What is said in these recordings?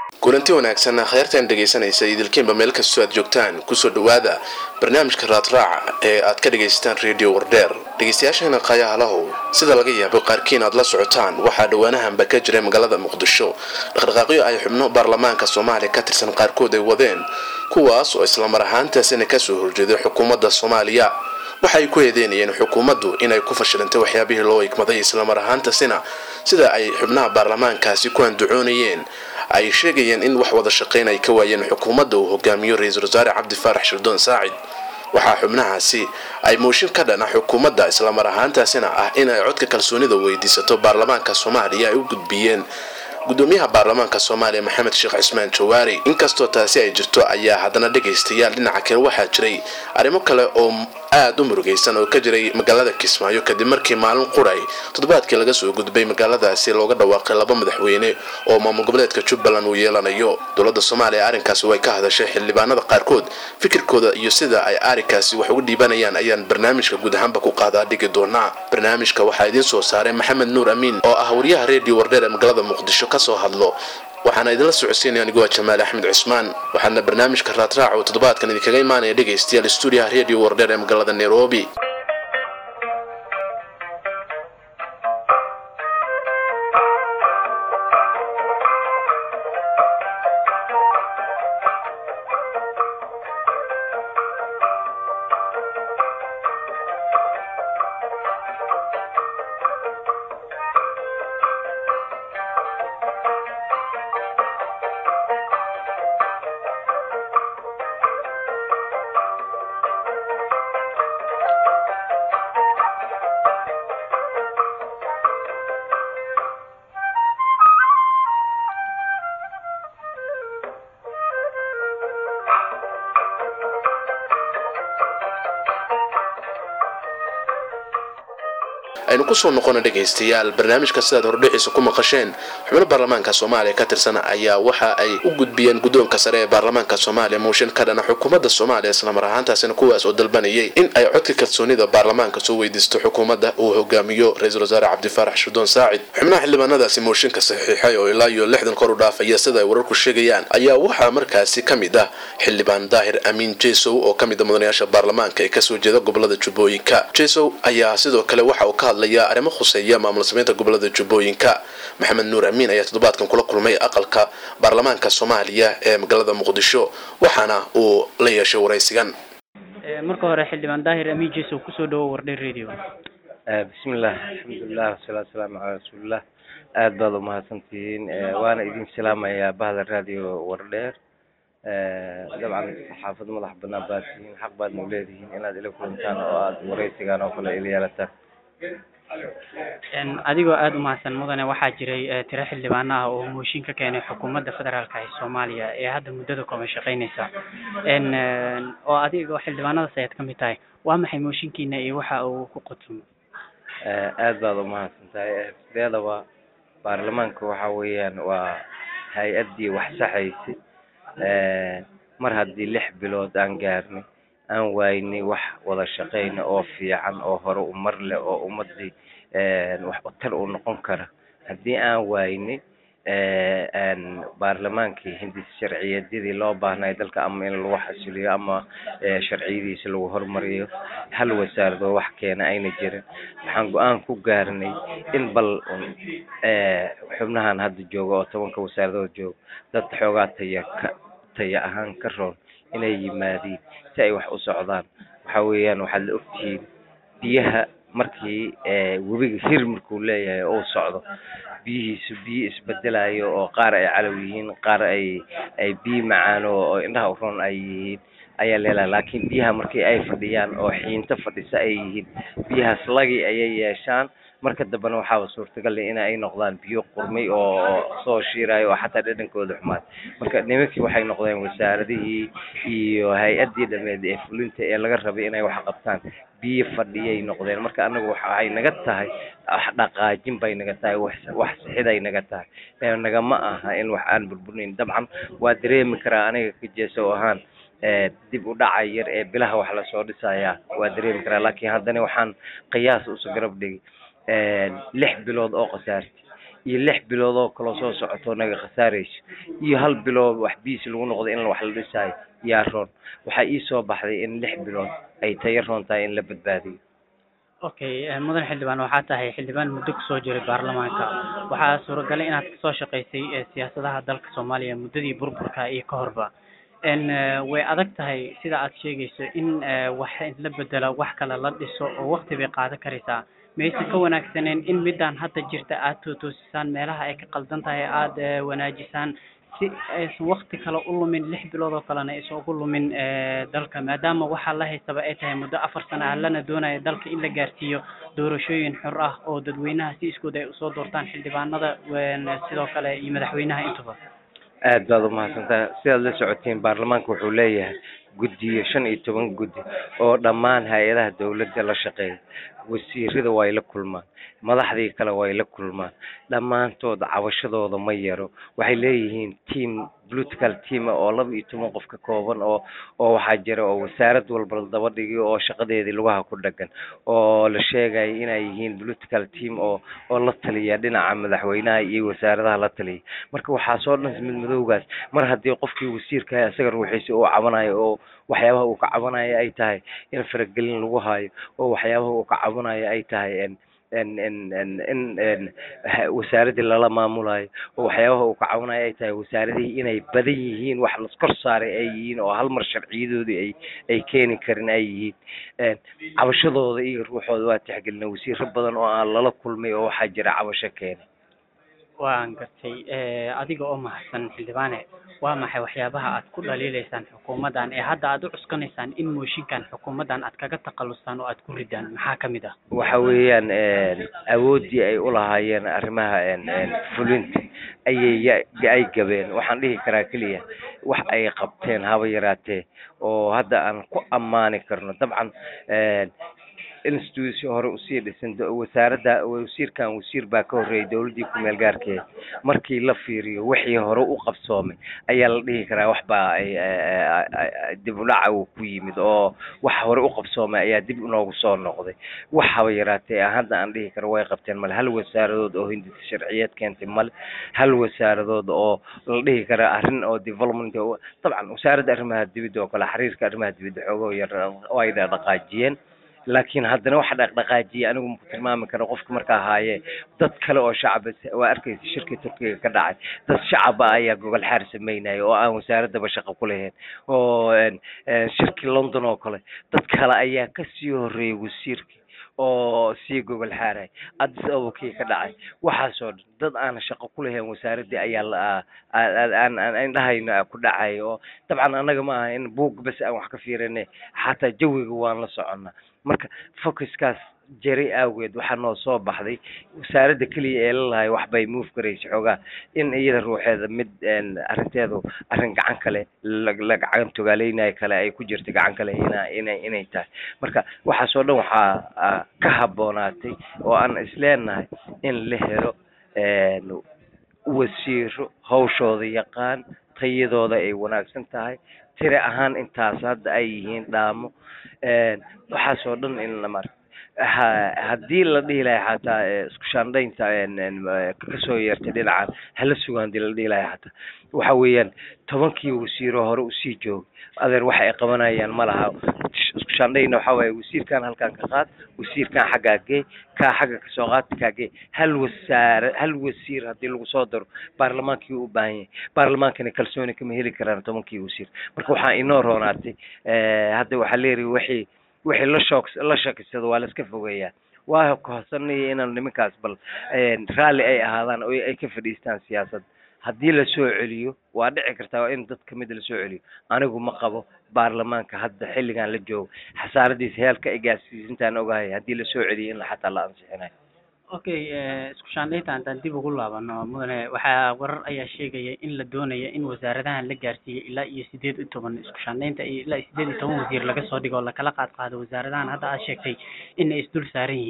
kulanti wanaagsan kheyrtan dhegaysanaysa idilkiinba meel kastoo aad joogtaan kusoo dhawaada barnaamijka raadraaca ee aad ka dhagaysataan redio wardheer dhegaystayaasheena qayaalahow sida laga yaabo qaarkiin aad la socotaan waxaa dhowaanahanba ka jiray magaalada muqdisho dhaqdhaqaaqyo ay xubno baarlamaanka soomaaliya ka tirsan qaarkood ay wadeen kuwaas oo islamar ahaantaasina kasoo horjeeday xukuumadda soomaaliya waxaay ku eedeynayeen xukuumaddu inay ku fashilantay waxyaabihii loo igmaday islamar ahaantaasina sida ay xubnaha baarlamaankaasi ku andacoonayeen ay sheegayeen in wax wada shaqayn ay ka waayeen xukuumadda uu hogaamiyo ra-iisul wasaare cabdi faarax shirdoon saacid waxaa xubnahaasi ay mooshin ka dhana xukuumadda islamar ahaantaasina ah in ay codka kalsoonida weydiisato baarlamaanka soomaaliya ay u gudbiyeen gudoomiyaha baarlamaanka soomaaliya maxamed sheekh cismaan jawaari inkastoo taasi ay jirto ayaa haddana dhagaystayaal dhinaca kale waxaa jiray arrimo kale oo aada u murugaysan oo ka jiray magaalada kismaayo kadib markii maalin quray toddobaadkii laga soo gudbay magaaladaasi looga dhawaaqay laba madaxweyne oo maamul goboleedka jubbaland uu yeelanayo dowladda soomaaliya arrinkaasi way ka hadashay xildhibaanada qaarkood fikirkooda iyo sida ay arrinkaasi wax uga dhiibanayaan ayaan barnaamijka guud ahaanba ku qaadaa dhigi doonaa barnaamijka waxaa idiin soo saaray maxamed nuur amiin oo ah wariyaha redio wardheer ee magaalada muqdisho kasoo hadlo waxaana idinla socodsiinaya anigoo jamaal axmed cismaan waxaana barnaamijka raadraac oo toddobaadkan idinkaga imaanaya dhegaystayaal stuudiyaha redio wardheer ee magaalada nairobi aynu kusoo noqona dhegaystayaal barnaamijka sidaad hordhiciisa ku maqasheen xubno baarlamaanka soomaaliya ka tirsan ayaa waxa ay u gudbiyeen guddoonka sare ee baarlamaanka soomaaliya mooshin ka dhana xukuumadda soomaaliya islamar ahaantaasina kuwaas oo dalbanayay in ay codka kalsoonida baarlamaanka soo weydiisto xukuumadda uu hogaamiyo ra-iisul wasaare cabdifaarax shirdoon saacid xubnaha xildhibaanadaasi mooshinka saxiixay oo ilaa iyo lixdan kor u dhaafaya sida ay wararku sheegayaan ayaa waxaa markaasi ka mid ah xildhibaan daahir amiin jesow oo ka mid a mudanayaasha baarlamaanka ee kasoo jeeda gobolada jubbooyinka jesow ayaa sidoo kale waxa uu ka hadlaya arrimo khuseeya maamul sameynta gobolada jubbooyinka maxamed nuur amiin ayaa toddobaadkan kula kulmay aqalka baarlamaanka soomaaliya ee magaalada muqdisho waxaana uu la yeeshay waraysigan marka hore xildhibaan daahir amiin jesow kusoo dhawo wardheer radio bismillaah alxamdulilah wasalaatu wasalaamu calaa rasuulillah aad baad umahadsantihiin waana idin salaamayaa bahda radio wardheer dabcan saxaafad madax banaan baad tihiin xaq baadna uleedihiin inaad ila kulantaan oo aada waraysigaan oo kale ila yeelataan adigoo aada u mahadsan mudane waxaa jiray tiro xildhibaano ah oo mooshin ka keenay xukuumadda federaalka ee soomaaliya ee hadda muddada kooban shaqeynaysa oo adigoo xildhibaanadaas ayaad ka mid tahay waa maxay mooshinkiina iyo waxa uu ku qotumo aad baad umahadsan tahay sideedaba baarlamaanka waxa weeyaan waa hay-addii wax saxaysay mar haddii lix bilood aan gaarnay aan waynay wax wada shaqeyna oo fiican oo hore umar leh oo ummadii wax utar u noqon kara haddii aan waynay baarlamaankii hindis sharciyeedyadii loo baahnay dalka ama in lagu xasiliyo ama sharciyadiisa lagu horumariyo hal wasaaradoo wax keena ayna jirin waxaan go-aan ku gaarnay in bal xubnahan hadda jooga oo tobanka wasaaradood jooga dad xoogaa taya ka taya ahaan ka roon inay yimaadiin si ay wax u socdaan waxa weeyaan waxaad la ogtihiin biyaha markii webiga hir markuu leeyahay oo uu socdo biyihiisu biyo isbedelayo oo qaar ay calow yihiin qaar ay ay biyo macaano oo indhaha u roon ay yihiin ayaa leelaha laakiin biyaha markii ay fadhiyaan oo xiinto fadhisa ay yihiin biyahaas lagi ayay yeeshaan marka dambena waxaaba suurtagal in ay noqdaan biyo qurmay oo soo shiirayo oo xataa dhadhankooda xumaad marka nimankii waxay noqdeen wasaaradihii iyo hay-addii dhameed ee fulinta ee laga rabay inay wax qabtaan biyo fadhiyay noqdeen marka anagu waxay naga tahay wax dhaqaajin bay naga tahay wax wax sixiday naga tahay nagama aha in wax aan burburnayn dabcan waa dareemi karaa aniga ka jeeso ahaan dib u dhaca yar ee bilaha wax lasoo dhisaya waa dareemi karaa laakiin haddana waxaan qiyaas usu garab dhigi lix bilood oo khasaarti iyo lix bilood oo kaloo soo socoto naga khasaarayso iyo hal bilood wax biis lagu noqdo in wax la dhisaayo yaa roon waxaa ii soo baxday in lix bilood ay tayo roon tahay in la badbaadiyo okay mudan xildhibaan waxaa tahay xildhibaan muddo kusoo jiray baarlamaanka waxaa suuragalay inaad kasoo shaqaysay siyaasadaha dalka soomaaliya muddadii burburka iyo ka horba n way adag tahay sida aad sheegayso in wax la bedelo wax kale la dhiso oo wakti bay qaadan karaysaa maysan ka wanaagsaneen in midaan hadda jirta aad tootoosisaan meelaha ay ka qaldan tahay aada wanaajisaan si aysan wakti kale u lumin lix bilood oo kalena aysan ugu lumin dalka maadaama waxaa la haystaba ay tahay muddo afar sano ah lana doonayo dalka in la gaarsiiyo doorashooyin xor ah oo dadweynaha si iskood ay usoo doortaan xildhibaanada sidoo kale iyo madaxweynaha intuba aad baad umahadsantaha sidaad la socotiin baarlamaanka wuxuu leeyahay guddiyo shan iyo toban guddi oo dhammaan hay-adaha dawladda la shaqeeya wasiirada way la kulmaan madaxdii kale way la kulmaan dhammaantood cabashadooda ma yaro waxay leeyihiin team political team oo laba iyo toban qof ka kooban oo oo waxaa jira oo wasaarad walba la daba dhigiyo oo shaqadeedii lugaha ku dhagan oo la sheegaya inay yihiin political team oo oo la taliya dhinaca madaxweynaha iyo wasaaradaha la taliya marka waxaa soo dhan mid madowgaas mar haddii qofkii wasiirka isaga ruuxiisa uu cabanayo oo waxyaabaha uu ka cabanayo ay tahay in faragelin lagu hayo oo waxyaabaha uu ka cabanayo ay tahay n n n in n wasaaradii lala maamulayo oo waxyaabaha uu ka cabanayo ay tahay wasaaradihii inay badan yihiin wax laskor saaray ay yihiin oo hal mar sharciyadoodii ay ay keeni karin ay yihiin cabashadooda iyo ruuxooda waa tixgelina wasiiro badan oo aan lala kulmay oo waxaa jira cabasho keena waan gartay adiga oo mahadsan xildhibaane waa maxay waxyaabaha aad ku dhaliileysaan xukuumaddan ee hadda aad u cuskanaysaan in mooshinkan xukuumaddan aad kaga takhalustaan oo aad ku ridaan maxaa ka mid ah waxa weeyaan awooddii ay ulahaayeen arrimaha fulinta ayay ay gabeen waxaan dhihi karaa keliya wax ay qabteen haba yaraatee oo hadda aan ku ammaani karno dabcan institution hore usii dhisan wasaaradda wasiirkan wasiir baa ka horreeyay dowladdii ku-meel gaarkeeda markii la fiiriyo wixii hore u qabsoomay ayaa la dhihi karaa wax baa ay dib udhaca uu ku yimid oo wax hore u qabsoomay ayaa dib inoogu soo noqday wax haba yaraatee hadda aan dhihi karo way qabteen male hal wasaaradood oo hindisa sharciyeed keentay male hal wasaaradood oo la dhihi kara arrin oo development dabcan wasaaradda arrimaha dibadda oo kale xiriirka arrimaha dibadda xoogoo yar oo ay dhaqaajiyeen laakiin haddana waxa dhaqdhaqaajiya anigu maku tilmaami karo qofka marka ahaaye dad kale oo shacaba waa arkaysa shirkii turkiga ka dhacay dad shacaba ayaa gogol xaar sameynaya oo aan wasaaradaba shaqo ku lahayn oo shirkii london oo kale dad kale ayaa kasii horreeyay wasiirkii oo sii gogol xaaray addis ababakii ka dhacay waxaasoo dhan dad aan shaqo ku lahayn wasaaraddii ayaa la aan aan indhahayna ku dhacay oo dabcan annaga ma aha in buug bas aan wax ka fiirine xataa jawiga waan la soconnaa marka focuskaas jari awgeed waxaa noo soo baxday wasaaradda keliya ee lalahay waxbay move garaysa xoogaa in iyada ruuxeeda mid arrinteedu arrin gacan kale la gacan togaaleynayo kale ay ku jirta gacan kale ina inay inay tahay marka waxaasoo dhan waxaa ka habboonaatay oo aan isleenahay in la helo wasiiro hawshooda yaqaan tayadooda ay wanaagsan tahay tiri ahaan intaas hadda ay yihiin dhaamo waxaasoo dhan in la mar haddii la dhihi lahay xataa isku shaandhaynta kasoo yeertay dhinacan hala sugaan hadii la dhihi lahay xataa waxa weeyaan tobankii wasiiro hore usii joogay adeer waxa ay qabanayaan ma laha isku shaandhayna waxa waaye wasiirkan halkan ka qaad wasiirkan xaggaa gee kaa xagga kasoo qaad kaa gee hal wasaare hal wasiir haddii lagu soo daro baarlamaankii u baahan yahay baarlamaankana kalsooni kama heli karaan tobankii wasiir marka waxaa inoo roonaatay hadda waxaa leeyahay wixii wixii la shoog la shakisado waa la iska fogeeyaa waa kohsanaya inaan nimankaas bal raalli ay ahaadaan oo ay ka fadhiistaan siyaasadda haddii la soo celiyo waa dhici kartaa in dad kamid la soo celiyo anigu ma qabo baarlamaanka hadda xilligan la joogo xasaaradiisa heelka ay gaarsiisintaan ogahay haddii la soo celiyo in xataa la ansixinayo okay isku shaandhaynta haddaan dib ugu laabano mudane waxaa warar ayaa sheegaya in la doonaya in wasaaradahan la gaarsiiyey ilaa iyo sideed iyo toban isku shaandhaynta iyo ilaa iyo sideed iyo toban wasiir laga soo dhigo oo lakala qaad qaado wasaaradahan hadda aad sheegtay in ay isdul saaran yihiin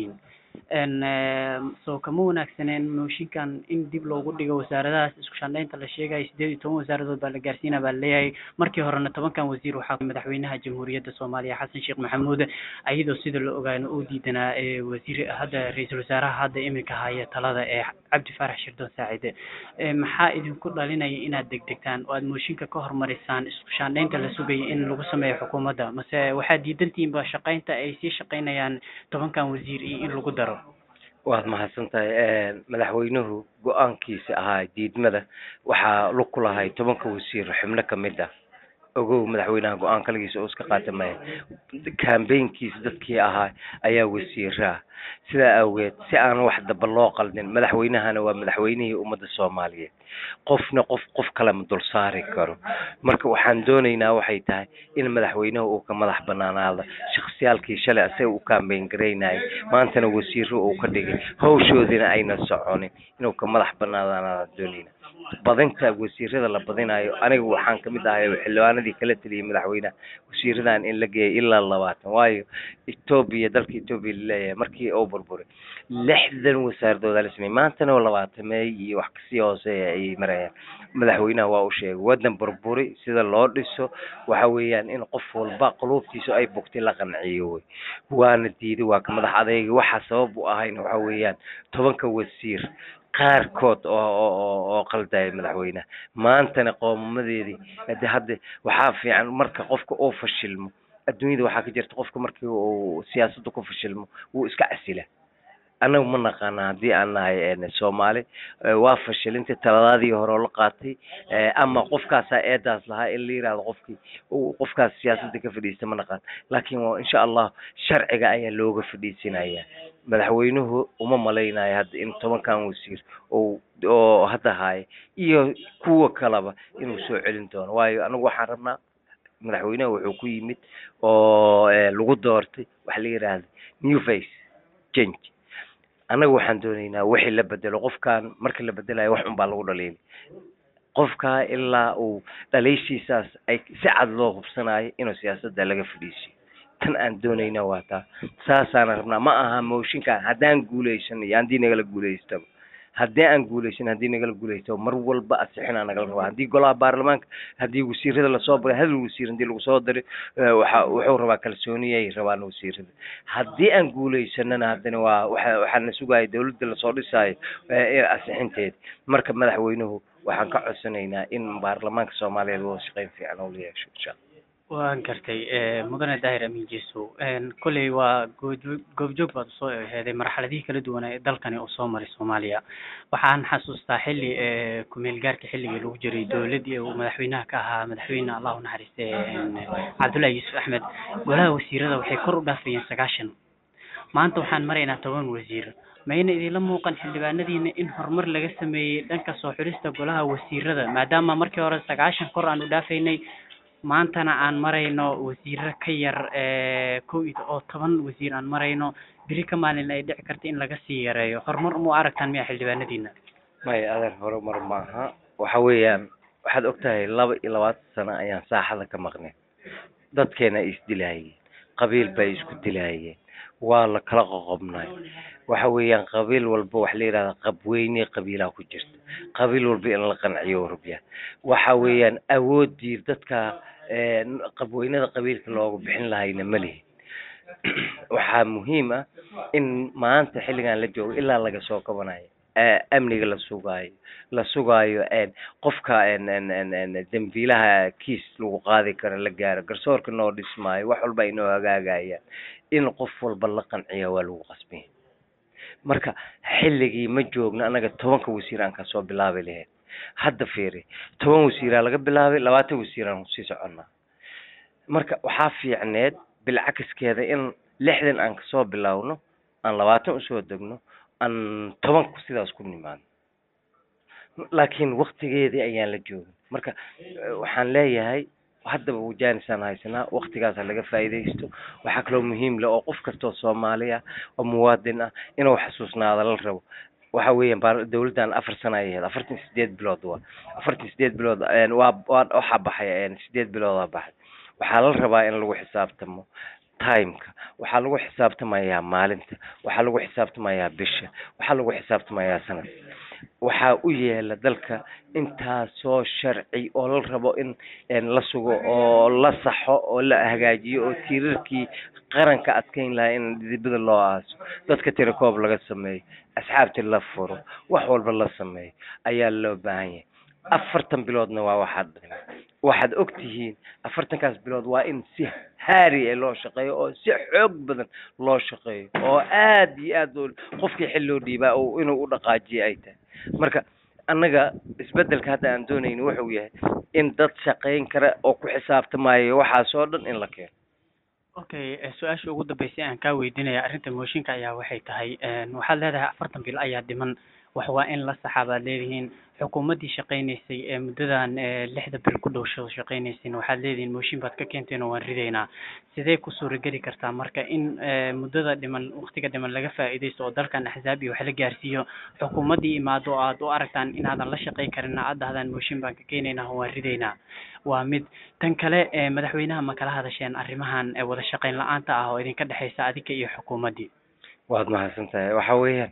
n soo kama wanaagsaneen mooshinkan in dib loogu dhigo wasaaradahaas isku shandhaynta la sheegayo sideed iyo toban wasaaradood baa la gaarsiina baa laleeyahay markii horena tobankan wasiir waxaa madaxweynaha jamhuuriyadda soomaaliya xasan sheekh maxamuud iyadoo sida la ogaano uu diidanaa wasiir hadda ra-iisul wasaaraha hadda iminka haya talada ee cabdi faarax shirdoon saacide maxaa idinku dhalinaya inaad degdegtaan oo aad mooshinka ka hormarisaan isku shaandhaynta la sugaya in lagu sameeyo xukuumadda mase waxaad diidantihiinba shaqaynta ay sii shaqaynayaan tobankan wasiir iyo in lagu daro waad mahadsan tahay madaxweynuhu go-aankiisa ahaa diidmada waxaa lug ku lahay tobanka wasiir xubno kamid ah ogow madaxweynaha go-aan kaligiisa oo iska qaata maya kambeynkiisa dadkii ahaa ayaa wasiiraa sidaa awgeed si aan wax daba loo qaldin madaxweynahana waa madaxweynihii ummadda soomaaliyeed qofna qof qof kale ma dul saari karo marka waxaan doonaynaa waxay tahay in madaxweynuhu uu ka madax banaanaado shaksiyaalkii shalay asaga u kambeyn garaynayay maantana wasiiro uu ka dhigay hawshoodina ayna soconin inuu ka madax banaanaadaan doonaynaa badinta wasiirada la badinayo aniga waxaan kamid ahay xildhibaanadii kala teliyay madaxweynaha wasiiradan in la geeyo ilaa labaatan waayo etoobiya dalka etoobiya laleeyahay markii uu burburay lixdan wasaaradood la sameeyey maantana oo labaatameey iyo wax kasii hooseeya ayay marayaan madaxweynaha waa u sheegay wadan burburi sida loo dhiso waxa weeyaan in qof walba quluubtiisa ay bogtay la qanciyo wey waana diiday waa ka madax adeyga waxa sabab u ahayna waxa weeyaan tobanka wasiir qaarkood oo oo oo qaldaya madaxweynaha maantana qoomamadeedii hade hadda waxaa fiican marka qofka uu fashilmo adduunyada waxaa ka jirta qofka markii uu siyaasadda ku fashilmo wuu iska casila annaga ma naqaana haddii aan nahay soomaali waa fashilinta taladaadii hore oo la qaatay ama qofkaasaa eedaas lahaa in la yirahdo qofkii qofkaas siyaasadda ka fadhiista ma naqaan laakiin insha allah sharciga ayaa looga fadhiisinaya madaxweynuhu uma malaynayo hadda in tobankan wasiir oo oo hadda haya iyo kuwa kaleba inuu soo celin doono waayo anigu waxaan rabnaa madaxweynaha wuxuu ku yimid oo lagu doortay waxa la yidhaahda new face change annaga waxaan doonaynaa wixii la bedelo qofkan marka la bedelayo wax un baa lagu dhaliilay qofka ilaa uu dhaliishiisaas ay si cad loo hubsanayo inuu siyaasadda laga fadhiisiyo tan aan doonayna waa taa saasaan rabnaa ma aha mooshinkan haddaan guuleysan iyo haddii nagala guuleystaba haddii aan guuleysan haddii nagala guuleysto mar walba asixinaa nagala rabaa haddii golaha baarlamaanka haddii wasiirada lasoo baray hadal wasiir haddii lagu soo dari waxa wuxuu rabaa kalsooniyay rabaan wasiirada haddii aan guuleysanana haddana waa waxa waxaana sugaya dawladda lasoo dhisaayo asixinteeda marka madaxweynuhu waxaan ka codsanaynaa in baarlamaanka soomaaliyeed wada shaqeyn fiican oo la yeesho insha allah waan gartay mudane daahir amin jeso kolley waa goobjoog goobjoog baad usoo heeday marxaladihii kala duwanaa ee dalkani uu soo maray soomaaliya waxaan xasuustaa xilli kumeel gaarka xilligii lagu jiray dowladdii uu madaxweynaha ka ahaa madaxweyne allah u naxariiste cabdullahi yuusuf axmed golaha wasiirada waxay kor u dhaafayeen sagaashan maanta waxaan maraynaa toban wasiir mayna idinla muuqan xildhibaanadiina in horumar laga sameeyey dhanka soo xulista golaha wasiirada maadaama markii hore sagaashan kor aan u dhaafaynay maantana aan marayno wasiiro ka yar kow iyo oo toban wasiir aan marayno beri ka maalin ay dhici karta in laga sii yareeyo horumar uma aragtaan miya xildhibaanadiina maya adeer horumar maaha waxa weeyaan waxaad ogtahay laba iyo labaatan sano ayaan saaxada ka maqnay dadkeena ay isdilaayeen qabiil bay isku dilaayeen waa la kala qoqobnay waxa weeyaan qabiil walba waxa la yidhahda qabweyne qabiilaa ku jirta qabiil walba in la qanciyo rabyaa waxa weeyaan awoodii dadka qabweynada qabiilka looga bixin lahayna ma lihin waxaa muhiim ah in maanta xilligan la joogo ilaa laga soo kabanayo amniga la sugaayo la sugaayo qofka dambiilaha kiis lagu qaadi karo la gaaro garsoorka noo dhismaayo wax walba ay noo hagaagayaan in qof walba la qanciya waa lagu qasbaya marka xilligii ma joogno annaga tobanka wasiir aan kasoo bilaabi lahayn hadda fiiri toban wasiiraa laga bilaabay labaatan wasiiraan sii soconnaa marka waxaa fiicneed bilcakiskeeda in lixdan aan kasoo bilaawno aan labaatan usoo degno aan tobanku sidaas ku nimaadno laakiin waktigeedii ayaan la joogin marka waxaan leeyahay haddaba wajaanisaan haysanaa waktigaasa laga faa'iidaysto waxaa kaloo muhiim leh oo qof kastoo soomaali ah oo muwaadin ah inuu xasuusnaado la rabo waxa weeyaan baar dawladdan afar sana ay ahayd afartan iyo sideed bilood waa afartan iyo sideed bilood waa waa waxaa baxay sideed bilood aa baxay waxaa la rabaa in lagu xisaabtamo timeka waxaa lagu xisaabtamayaa maalinta waxaa lagu xisaabtamayaa bisha waxaa lagu xisaabtamayaa sanad waxaa u yeela dalka intaasoo sharci oo la rabo in la sugo oo la saxo oo la hagaajiyo oo tiirarkii qaranka adkeyn lahaa in dibada loo aaso dadka tirakoob laga sameeyo asxaabtii la furo wax walba la sameeyo ayaa loo baahan yahay afartan biloodna waa waxaad dhimay waxaad og tihiin afartankaas bilood waa in si haari e loo shaqeeyo oo si xoog badan loo shaqeeyo oo aad iyo aad qofkii xil loo dhiibaa oo inuu u dhaqaajiyo ay tahay marka annaga isbedelka hadda aan doonayni wuxuu yahay in dad shaqayn kara oo ku xisaabtamayo waxaas oo dhan in la keeno okay su-aasha ugu dambeysay aan kaa weydiinaya arrinta mooshinka ayaa waxay tahay waxaad leedahay afartan bil ayaa dhiman wax waa in la saxaa baad leedihiin xukuumaddii shaqaynaysay ee muddadan lixda bil ku dhow shaqaynayseen waxaad leedihiin mooshin baad ka keenteen oo waan ridaynaa sidee ku suurageli kartaa marka in muddada dhiman waktiga dhiman laga faa'iidaysto oo dalkan axzaab iyo wax la gaarsiiyo xukuumaddii imaado oo aad u aragtaan inaadan la shaqayn karin aad dhahdaan mooshin baan ka keenaynaa oo waan ridaynaa waa mid tan kale madaxweynaha ma kala hadasheen arrimahan wada shaqayn la-aanta ah oo idinka dhexaysa adinka iyo xukuumaddii waad mahadsan tahay waxa weeyaan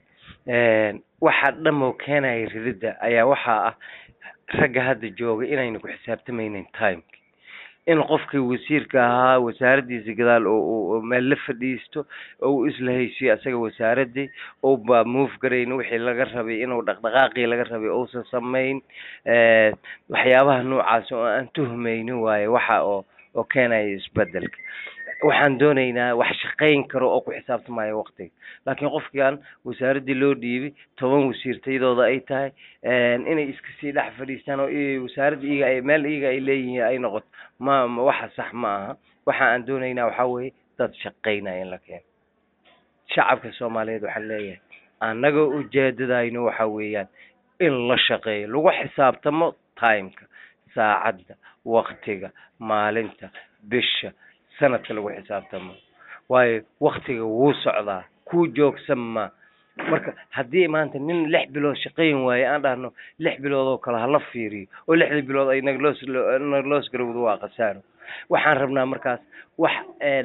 waxa dhamoo keenaya rididda ayaa waxaa ah ragga hadda jooga inayna ku xisaabtamaynin timeki in qofkii wasiirka ahaa wasaaraddiisa gadaal oo meel la fadhiisto oo uu isla heysiyo asaga wasaaradii ou ba move garayn wixii laga rabay inuu dhaqdhaqaaqii laga rabay uusan samayn waxyaabaha noocaas oo aan tuhmaynin waaye waxa oo oo keenaya isbedelka waxaan doonaynaa wax shaqayn karo oo ku xisaabtamaya waktiga laakiin qofkaan wasaaraddii loo dhiibay toban wasiir tayadooda ay tahay inay iska sii dhex fadhiistaan oo wasaaradda iyaga ay meel iyaga ay leeyihiin ay noqoto ma waxa sax ma aha waxa aan doonaynaa waxaa weeye dad shaqaynaya in la keeno shacabka soomaaliyeed waxaan leeyahay annaga ujeedadayno waxa weeyaan in la shaqeeyo lagu xisaabtamo timeka saacadda waktiga maalinta bisha sanadka lagu xisaabtamo waayo waktiga wuu socdaa kuu joogsan ma marka haddii maanta nin lix bilood shaqayn waaye aan dhahno lix bilood oo kale hala fiiriyo oo lixdii bilood ay nagloos nagloos garowdo waa khasaaro waxaan rabnaa markaas wax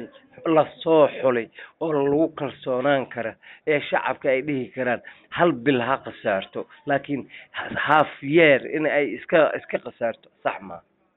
lasoo xulay oo lagu kalsoonaan kara ee shacabka ay dhihi karaan hal bil ha khasaarto laakiin half year in ay iska iska khasaarto sax maa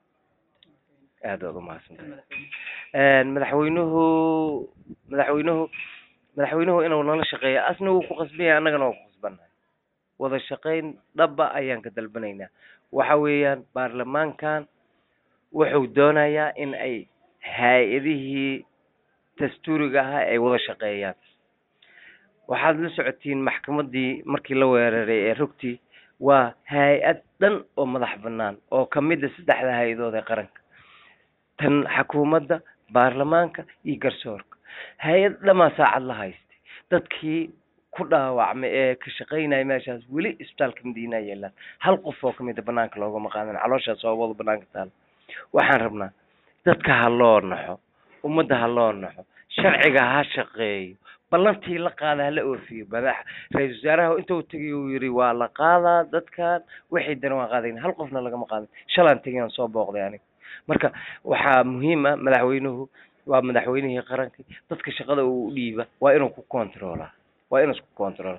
aad waad umahadsantahay madaxweynuhu madaxweynuhu madaxweynuhu inuu nala shaqeeyo asna wuu ku qasbanya annagana waa ku qasbannahay wada shaqayn dhaba ayaan ka dalbanaynaa waxa weeyaan baarlamaankan wuxuu doonayaa in ay hay-adihii dastuuriga ahaa ay wada shaqeeyaan waxaad la socotiin maxkamaddii markii la weeraray ee rugtii waa hay-ad dhan oo madax bannaan oo kamida saddexda hay-adood ee qaranka tan xukuumadda baarlamaanka iyo garsoorka hay-ad dhamaa saacad la haystay dadkii ku dhaawacmay ee ka shaqaynaya meeshaas weli isbitaalka madiina yeelaan hal qof oo kamida banaanka loogama qaadan calooshaas oobada banaanka taala waxaan rabnaa dadka ha loo naxo ummadda ha loo naxo sharciga ha shaqeeyo ballantii la qaada hala oofiyo madax ra-iisul wasaaraha inta uu tegay uu yiri waa la qaadaa dadkan wixii dana waan qaadayn hal qofna lagama qaadan shalaan tegay aan soo booqday aniga marka waxaa muhiim ah madaxweynuhu waa madaxweynihii qaranka dadka shaqada uu dhiiba waa inuu ku controla waa inuu isku controla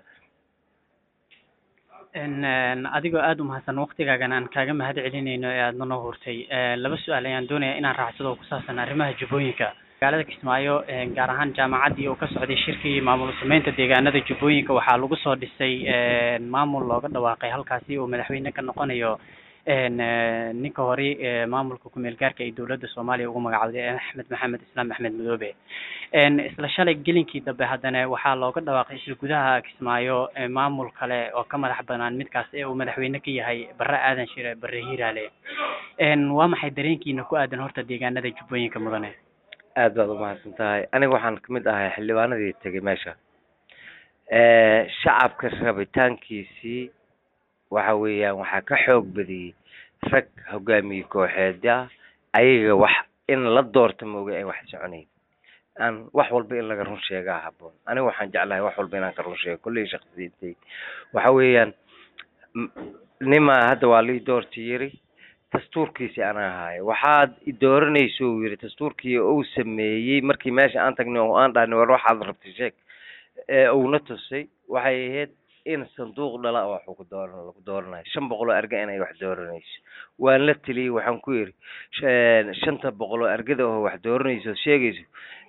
adigoo aada umahadsan waktigaagana aan kaaga mahad celinayno ee aadna noo hurtay laba su-aal ayaan doonaya inaan raacsado oo ku saabsan arrimaha jubbooyinka magaalada kismaayo gaar ahaan jaamacaddii oo ka socday shirkii maamul sameynta deegaanada jubbooyinka waxaa lagu soo dhisay maamul looga dhawaaqay halkaasi oo madaxweyne ka noqonayo ninka hore maamulka kumeel gaarka ee dowladda soomaaliya ugu magacawday axmed maxamed islaam axmed madoobe isla shalay gelinkii dambe haddana waxaa looga dhawaaqay isla gudaha kismaayo maamul kale oo ka madax banaan midkaas ee uu madaxweyne ka yahay barre aadan shire barre hiiraale waa maxay dareenkiina ku aadan horta deegaanada jubbooyinka mudane aad baad umahadsan tahay aniga waxaan kamid ahay xildhibaanadii tegay meesha shacabka rabitaankiisii waxa weeyaan waxaa ka xoog badiyey rag hogaamiye kooxeed ah ayaga wax in la doorta mooga ay wax soconayn aan wax walba in laga run sheegaa haboon aniga waxaan jeclahay wax walba inaan ka run sheego kulley shaksiyadey waxa weeyaan nima hadda waa lii doorta yiri dastuurkiisi anaa haayo waxaad idooranayso uu yidhi dastuurkii uu sameeyey markii meesha aan tagnay oo aan dhahnay war waxaad rabtay sheeg ee uuna tusay waxay ahayd in sanduuq dhala wax ku dooran lagu dooranayo shan boqol oo arga inay wax dooranayso waan la teliyey waxaan ku yidhi shanta boqol oo argada oo wax dooranayso sheegayso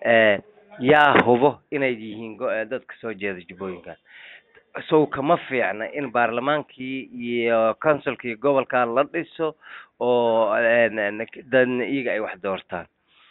yaa hubo inay yihiin dadka soo jeeda jubbooyinkan sow kama fiicna in baarlamaankii iyo councilkii gobolkan la dhiso oo dadna iyaga ay wax doortaan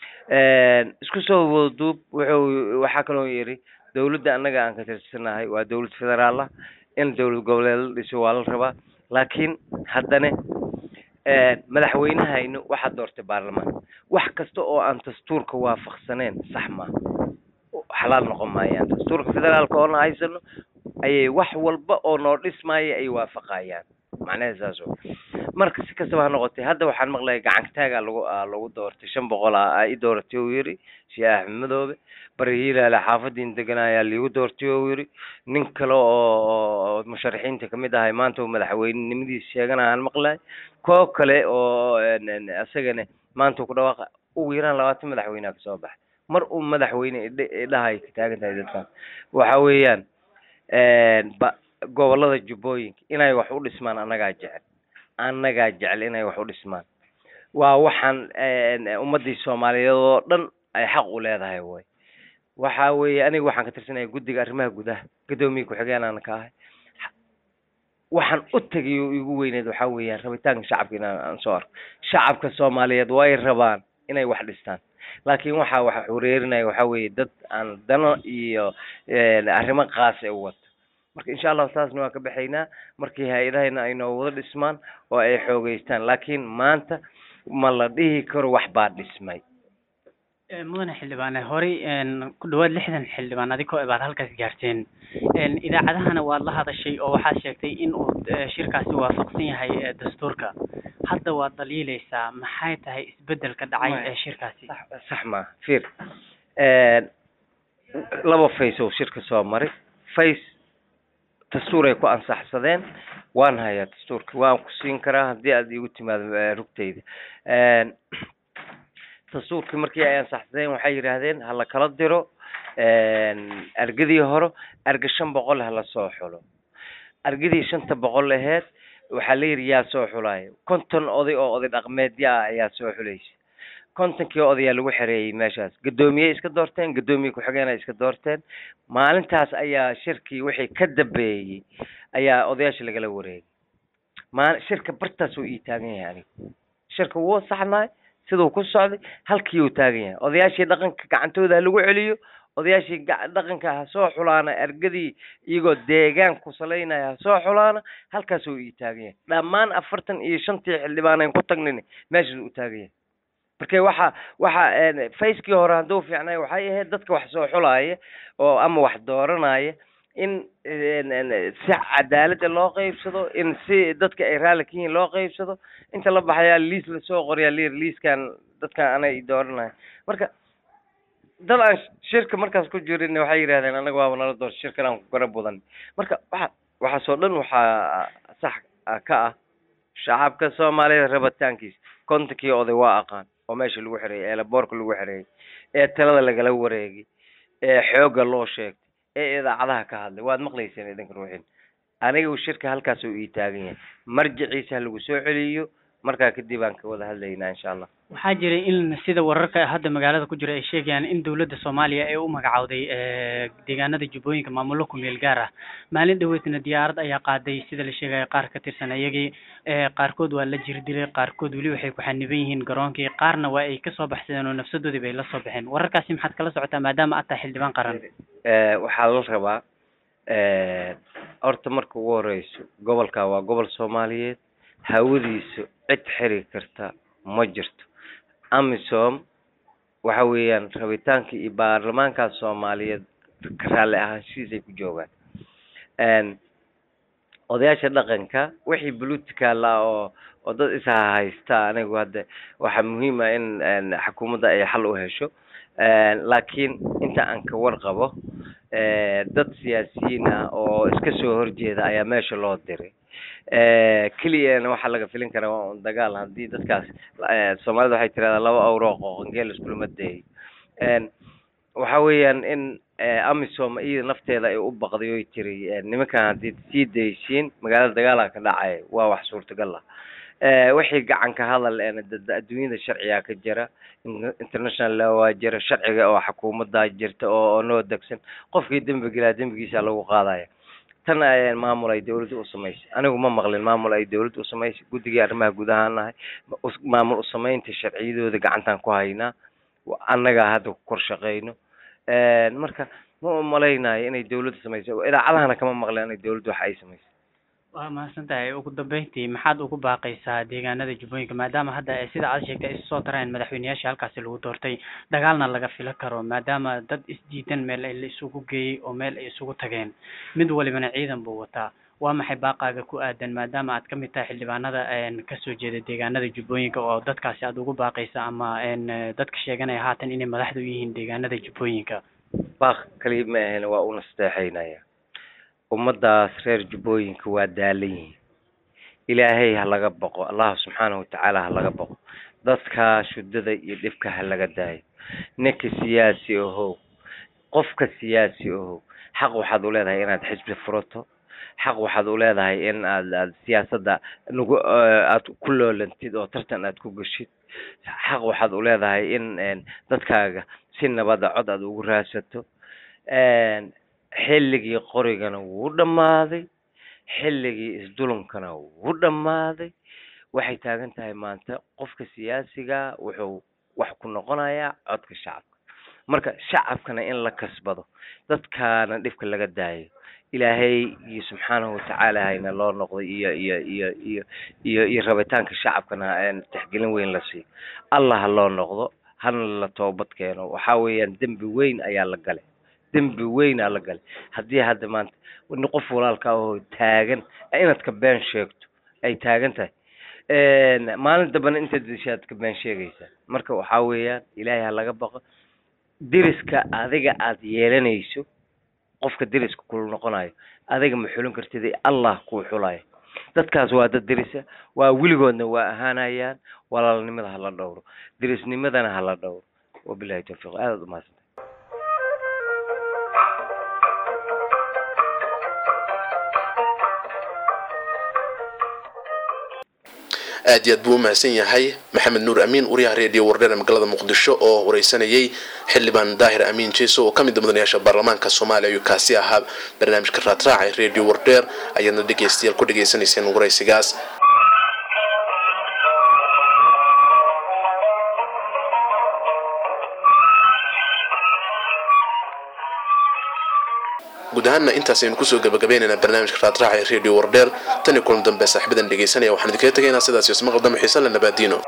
isku soo wadaduub wuxuu waxaa kaloo yidhi dawladda annaga aan ka tirsanahay waa dawlad federaal ah in dawlad goboleed la dhiso waa la rabaa laakiin haddana madaxweynehaynu waxaa doortay baarlamaan wax kasta oo aan dastuurka waafaqsaneen sax maaha xalaal noqon maayaan dastuurka federaalka oona haysano ayay wax walba oo noo dhismaaya ay waafaqayaan macnaheed saas oo marka si kastaba ha noqotay hadda waxaan maqlaya gacankataaga lagu lagu doortay shan boqol a i dooratay uu yidhi sheekh axmed madoobe bari hiilaale xaafadiin degan ayaa liigu doortay uu yidhi nin kale oo musharaxiinta kamid ahay maanta uu madaxweynenimadiisa sheegana aan maqlay koo kale oo isagana maanta uu ku dhawaaqa ugu yaraan labaatan madaxweyneha kasoo baxay mar uu madaxweyne idhahay ka taagan tahay dadkan waxa weeyaan ba gobolada jubbooyinka inay wax u dhismaan annagaa jecel annagaa jecel inay wax u dhismaan waa waxaan ummadii soomaaliyeed oo dhan ay xaq u leedahay way waxa weeye aniga waxaan ka tirsanaya guddiga arrimaha gudaha guddoomiye ku-xigeenaan ka ahay waxaan u tegay oo igu weyneed waxaa weeyaan rabitaanka shacabka inaan aan soo arko shacabka soomaaliyeed way rabaan inay wax dhistaan laakiin waxa waxa xureerinaya waxaa weeye dad aan dano iyo arrimo qaas e u wato marka insha allahu taasna waan ka baxaynaa markii hay-adahayna ay noo wada dhismaan oo ay xoogeystaan laakiin maanta ma la dhihi karo wax baa dhismay mudane xildhibaane horey ku dhawaad lixdan xildhibaan adigoo baad halkaas gaarteen idaacadahana waad la hadashay oo waxaad sheegtay in uu shirkaasi waafaqsan yahay dastuurka hadda waad dhaliileysaa maxay tahay isbedelka dhacay ee shirkaasi sax maaha fiir laba face oo shirka soo maray face dastuur ay ku ansaxsadeen waan hayaa dastuurka waan ku siin karaa haddii aad igu timaado rugtayda dastuurkii markii ay ansaxsadeen waxay yidhaahdeen hala kala diro argadii hore arga shan boqol hala soo xulo argadii shanta boqol aheyd waxaa la yidhi yaa soo xulaayo konton oday oo oday dhaqmeedya ah ayaa soo xulaysa kontonkii odayaa lagu xereeyey meeshaas guddoomiye iska doorteen guddoomiye ku-xigeen ay iska doorteen maalintaas ayaa shirkii wixii ka dambeeyey ayaa odayaasha lagala wareegay maal shirka bartaas uu ii taagan yahay aniga shirka wuu saxnaay siduu ku socday halkii uu taagan yahay odayaashii dhaqanka gacantooda ha lagu celiyo odayaashii dhaqanka ha soo xulaana ergadii iyagoo deegaan ku salaynaya ha soo xulaana halkaasuu ii taagan yahay dhammaan afartan iyo shantii xildhibaan aan ku tagnin meeshaas uu taagan yahay marka waxa waxa facekii hore hadduu fiicnay waxay ahayd dadka wax soo xulaaya oo ama wax dooranaya in si cadaalada loo qeybsado in si dadka ay raalli ka yihiin loo qeybsado inta la baxayaa liis lasoo qoryaa lir liiskan dadkan anay dooranaya marka dad aan shirka markaas ku jirin waxay yidhahdeen anaga waaba nala doorta shirkan aan ku gara budan marka waxa waxaasoo dhan waxaa sax ka ah shacabka soomaaliyeed rabitaankiisa kontonkii oday waa aqaan oo meesha lagu xereeyey ee laboorka lagu xereeyey ee talada lagala wareegay ee xoogga loo sheegtay ee idaacadaha ka hadlay waad maqlayseen idinka ruuxin aniga uu shirka halkaas uu ii taagan yahay marjiciisa ha lagu soo celiyo markaa kadib aan ka wada hadlaynaa insha allah waxaa jiray in sida wararka hadda magaalada ku jira ay sheegayaan in dowladda soomaaliya ay u magacowday deegaanada jubbooyinka maamullo ku meel gaar ah maalin dhaweydna diyaarad ayaa qaaday sida la sheegaya qaar ka tirsan iyagii qaarkood waa la jir dilay qaarkood weli waxay ku xaniban yihiin garoonkii qaarna waa ay kasoo baxsadeen oo nafsadoodii bay la soo baxeen wararkaasi maxaad kala socotaa maadaama aad tahay xildhibaan qaran waxaa la rabaa horta marka ugu horeyso gobolka waa gobol soomaaliyeed hawadiisu cid xiri karta ma jirto amisom waxa weeyaan rabitaanka iyo baarlamaanka soomaaliyeed ka raalli ahaanshihiisay ku joogaan odayaasha dhaqanka wixii political ah oo oo dad ishahaysta anigu hadda waxaa muhiim ah in xukuumadda ay xal u hesho laakiin inta aan ka warqabo dad siyaasiyiin ah oo iska soo horjeeda ayaa meesha loo diray keliyana waxaa laga filin karaa waa un dagaal haddii dadkaas soomaalida waxay tirahdaa laba awroo qooqangeel iskulama dayayo waxa weeyaan in amisom iyada nafteeda ay u baqday oy tiri nimankan haddii sii daysiin magaalada dagaalaa ka dhacaya waa wax suurtagal ah wixii gacanka hadal adduunyada sharcigaa ka jira international law waa jira sharciga oo xukuumaddaa jirta oo noo degsan qofkii dembi gelaa dembigiisa lagu qaadaya tan maamul ay dawladda u samaysay anigu ma maqlin maamul ay dawladda u samaysay guddigii arrimaha gudahaan nahay maamul usamaynta sharciyadooda gacantaan ku haynaa annagaa hadda ku kor shaqeyno marka ma umalaynayo inay dawladda samaysay idaacadahana kama maqleen inay dawladda wax ay samaysay waa mahadsan tahay ugu dambeyntii maxaad ugu baaqaysaa deegaanada jubbooyinka maadaama hadda sida aad sheegtay ay soo tareen madaxweyneyaasha halkaasi lagu doortay dagaalna laga fila karo maadaama dad isdiidan meel ay la isugu geeyey oo meel ay isugu tageen mid walibana ciidan buu wataa waa maxay baaqaaga ku aadan maadaama aad kamid tahay xildhibaanada kasoo jeeda deegaanada jubbooyinka oo dadkaasi aad ugu baaqaysa ama dadka sheeganaya haatan inay madaxda u yihiin deegaanada jubbooyinka baaq kaliya ma ahayn waa u nasteexaynaya ummadaas reer jubbooyinka waa daalan yihiin ilaahay ha laga boqo allahu subxaanahu watacaala ha laga boqo dadka shudada iyo dhibka ha laga daayo ninka siyaasi ahow qofka siyaasi ahow xaq waxaad u leedahay inaad xisbi furato xaq waxaad u leedahay in aad aad siyaasadda nagu aad ku loolantid oo tartan aad ku geshid xaq waxaad u leedahay in dadkaaga si nabada cod aad ugu raadsato xilligii qorigana wuu dhammaaday xilligii isdulumkana wuu dhammaaday waxay taagan tahay maanta qofka siyaasiga wuxuu wax ku noqonayaa codka shacabka marka shacabkana in la kasbado dadkaana dhibka laga daayo ilaahay iyo subxaanahu watacaala hayna loo noqday iyo iyo iyo iyo iyo iyo rabitaanka shacabkana tixgelin weyn la siiyo allah ha loo noqdo hana la toobad keeno waxa weeyaan dembi weyn ayaa la galay dembi weyn aa la galay haddii hadda maanta qof walaalka ahoo taagan inaad ka been sheegto ay taagan tahay maalin dambana intaad dishaad ka been sheegaysaa marka waxaa weeyaan ilaahay ha laga baqo deriska adiga aad yeelanayso qofka deriska kula noqonayo adiga ma xulin kartid allah kuu xulayo dadkaas waa dad derisa waa weligoodna waa ahaanayaan walaalnimada hala dhowro derisnimadana hala dhowro wabilahi tawfiiq aadaad umahadsan aad iyo aad buu u mahadsan yahay maxamed nuur amiin wariyaha reediyo wardheer ee magaalada muqdisho oo wareysanayay xildhibaan daahir amiin jeeso oo ka mid mudanayaasha baarlamaanka soomaaliya ayuu kaasi ahaa barnaamijka raadraaca ee reediyo wardheer ayaadna dhegeystayaal ku dhegaysanayseen waraysigaas guud ahaanna intaas aynu kusoo gabagabaynaynaa barnaamijka raadraaca ee reediyo wardheer tan iyo kulan dambe saaxiibadan dhegeysanaya waxaan idinkaga tegaynaa sidaas iyo ismaqal dambe xiise le nabaadiino